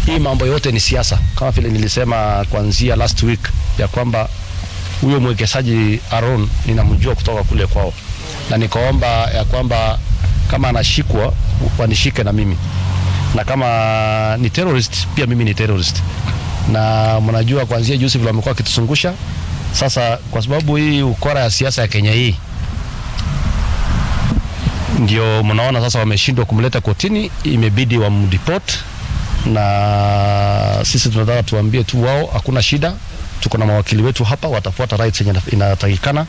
hii mambo yote ni siasa, kama vile nilisema kuanzia last week ya kwamba huyo mwekezaji Aaron ninamjua kutoka kule kwao, na nikaomba ya kwamba kama anashikwa wanishike na mimi, na kama ni terrorist pia mimi ni terrorist. Na mnajua kuanzia juzi vile wamekuwa wakituzungusha sasa, kwa sababu hii ukora ya siasa ya Kenya hii ndio mnaona sasa wameshindwa kumleta kotini, imebidi wamdeport, na sisi tunataka tuambie tu wao hakuna shida, tuko na mawakili wetu hapa, watafuata rights yenye inatakikana.